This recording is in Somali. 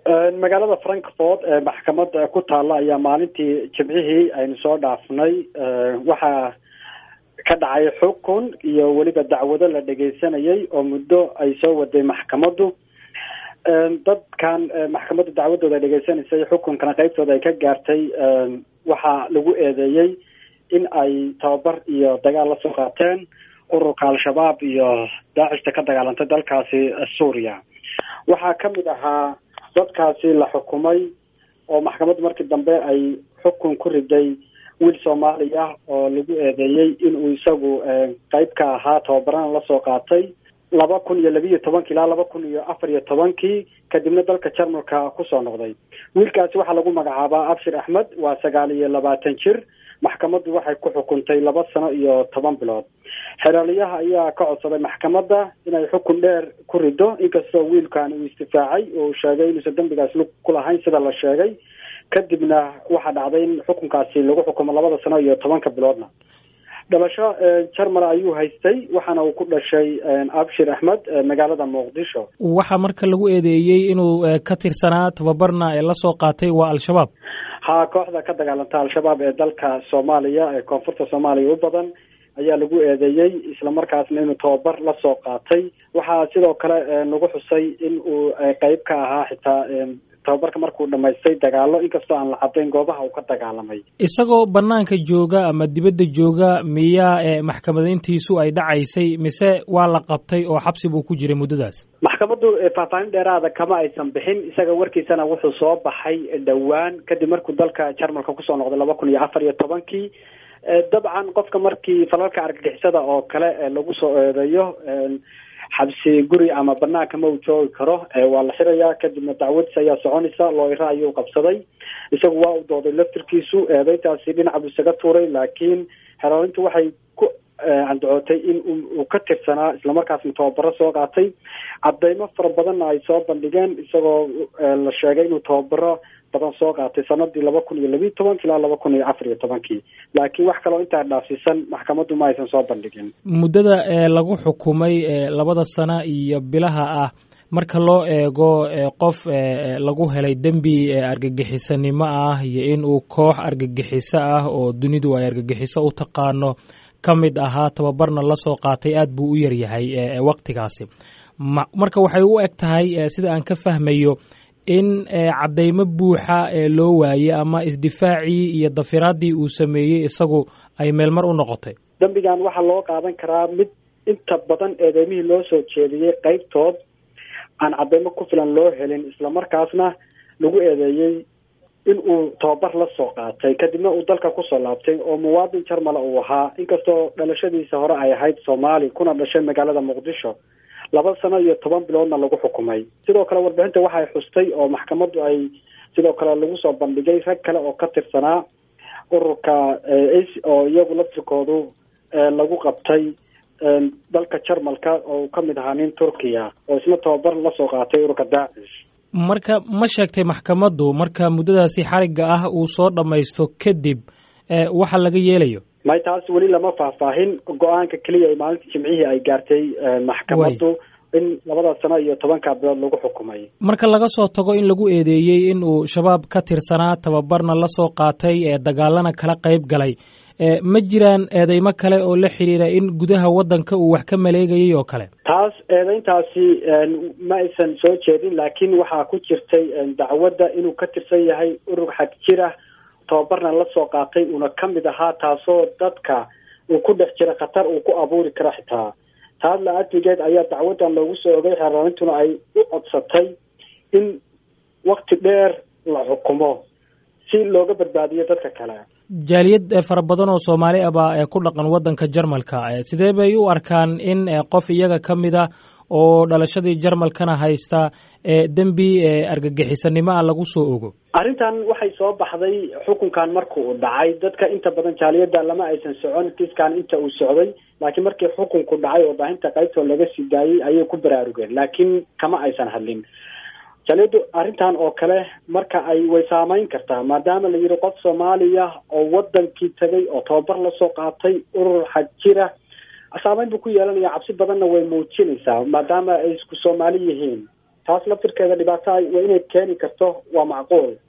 magaalada frankfort ee maxkamada ku taalla ayaa maalintii jimcihii aynu soo dhaafnay waxaa ka dhacay xukun iyo weliba dacwado la dhegeysanayay oo muddo ay soo waday maxkamaddu dadkan maxkamaddu dacwadooda ay dhegeysanaysay xukunkana qeybtooda ay ka gaartay waxaa lagu eedeeyey in ay tababar iyo dagaal lasoo qaateen ururka al-shabaab iyo daacishta ka dagaalantay dalkaasi suuriya waxaa kamid ahaa dadkaasi la xukumay oo maxkamaddu markii dambe ay xukun ku riday wiil soomaali ah oo lagu eedeeyey inuu isagu qeyb ka ahaa tababarana lasoo qaatay laba kun iyo labiiyo tobankii ilaa laba kun iyo afar iyo tobankii kadibna dalka jarmalka kusoo noqday wiilkaasi waxaa lagu magacaabaa abshir axmed waa sagaal iyo labaatan jir maxkamaddu waxay ku xukuntay laba sano iyo toban bilood xeraaliyaha ayaa ka codsaday maxkamadda inay xukun dheer ku rido inkastoo wiilkan uu istifaacay oo uu sheegay inuusan dembigaas lug ku lahayn sida la sheegay kadibna waxaa dhacday in xukunkaasi lagu xukumo labada sano iyo tobanka biloodna dhalasho jarmal ayuu haystay waxaana uu ku dhashay abshir axmed magaalada muqdisho waxaa marka lagu eedeeyey inuu ka tirsanaa tababarna ee lasoo qaatay waa al-shabaab ha kooxda ka dagaalanta al-shabaab ee dalka soomaaliya ee koonfurta soomaaliya u badan ayaa lagu eedeeyey islamarkaasna inuu tababar lasoo qaatay waxaa sidoo kale nagu xusay in uu qeyb ka ahaa xitaa tababarka markuu dhamaystay dagaalo inkastoo aan la cadayn goobaha uu ka dagaalamay isagoo banaanka jooga ama dibadda jooga miyaa maxkamadayntiisu ay dhacaysay mise waa la qabtay oo xabsi buu ku jiray muddadaas maxkamaddu faahfaahin dheeraada kama aysan bixin isaga warkiisana wuxuu soo baxay dhowaan kadib markuu dalka jarmalka kusoo noqday laba kun iyo afar iyo tobankii dabcan qofka markii falalka argagixisada oo kale lagu soo eedeeyo xabsi guri ama banaanka ma uu joogi karo waa la xirayaa kadibna dacwadis ayaa soconaysa looyra ayuu qabsaday isagu waa u dooday laftirkiisu eedeytaasi dhinaca buu isaga tuuray laakiin xeroolintu waxay ku candacootay in uu ka tirsanaa islamarkaasna tababaro soo qaatay cadeymo fara badanna ay soo bandhigeen isagoo la sheegay inuu tababaro badan soo qaatay sanadii laba kun iyo labiiyo tobanki ilaa laba kun iyo afar iyo tobankii laakiin wax kaloo intaa dhaafsiisan maxkamaddu ma aysan soo bandhigin muddada lagu xukumay labada sano iyo bilaha ah marka loo eego qof lagu helay dembi argagixisanimo ah iyo in uu koox argagixiso ah oo dunidu ay argagixiso u taqaano ka mid ahaa tababarna lasoo qaatay aad buu u yaryahay waktigaasi marka waxay u eg tahay sida aan ka fahmayo in cadeymo buuxa loo waayey ama isdifaacii iyo dafiraadii uu sameeyey isagu ay meelmar u noqotay dembigan waxaa loo qaadan karaa mid inta badan eedeymihii loo soo jeediyey qeybtood aan cadeymo ku filan loo helin islamarkaasna lagu eedeeyey in uu tababar la soo qaatay kadibna uu dalka kusoo laabtay oo muwaadin jarmala uu ahaa inkastoo dhalashadiisa hore ay ahayd soomaali kuna dhashay magaalada muqdisho laba sano iyo toban biloodna lagu xukumay sidoo kale warbixinta waxay xustay oo maxkamaddu ay sidoo kale lagu soo bandhigay rag kale oo ka tirsanaa ururka oo iyagu laftirkoodu lagu qabtay dalka jarmalka oo ka mid ahaa nin turkiya oo isna tababar lasoo qaatay ururka daacish marka ma sheegtay maxkamaddu marka muddadaasi xarigga ah uu soo dhammaysto kadib waxa laga yeelayo may taas weli lama faahfaahin go-aanka keliya ay maalinta jimcihii ay gaartay maxkamaddu in labada sano iyo tobanka bilood lagu xukumay marka laga soo tago in lagu eedeeyey in uu shabaab ka tirsanaa tababarna lasoo qaatay ee dagaalana kala qayb galay ma jiraan eedeymo kale oo la xiriira in gudaha waddanka uu wax ka maleegayay oo kale taas eedeyntaasi ma aysan soo jeedin laakiin waxaa ku jirtay dacwadda inuu ka tirsan yahay urur xag jir ah tababarna lasoo qaatay uuna ka mid ahaa taasoo dadka uu ku dhex jira khatar uu ku abuuri karo xitaa taas la-adligeed ayaa dacwaddan loogu soo ogay xeerarintuna ay u codsatay in wakti dheer la xukumo si looga badbaadiyo dadka kale jaaliyad fara badan oo soomaali ah baa ku dhaqan waddanka jarmalka sidee bay u arkaan in qof iyaga ka mid a oo dhalashadii jarmalkana haysta dembi argagixisanimo ah lagu soo ogo arrintan waxay soo baxday xukunkan marka uu dhacay dadka inta badan jaaliyadda lama aysan socon kiiskan inta uu socday laakiin markii xukunku dhacay oo baahinta qaybtoo laga sii daayey ayay ku baraarugeen laakiin kama aysan hadlin jaaliyaddu arrintan oo kale marka ay way saameyn kartaa maadaama la yidhi qof soomaaliya oo wadankii tagay oo tababar lasoo qaatay urur xag jira saameyn buu ku yeelanaya cabsi badanna way muujinaysaa maadaama ay isku soomaali yihiin taas laftirkeeda dhibaato waa inay keeni karto waa macquul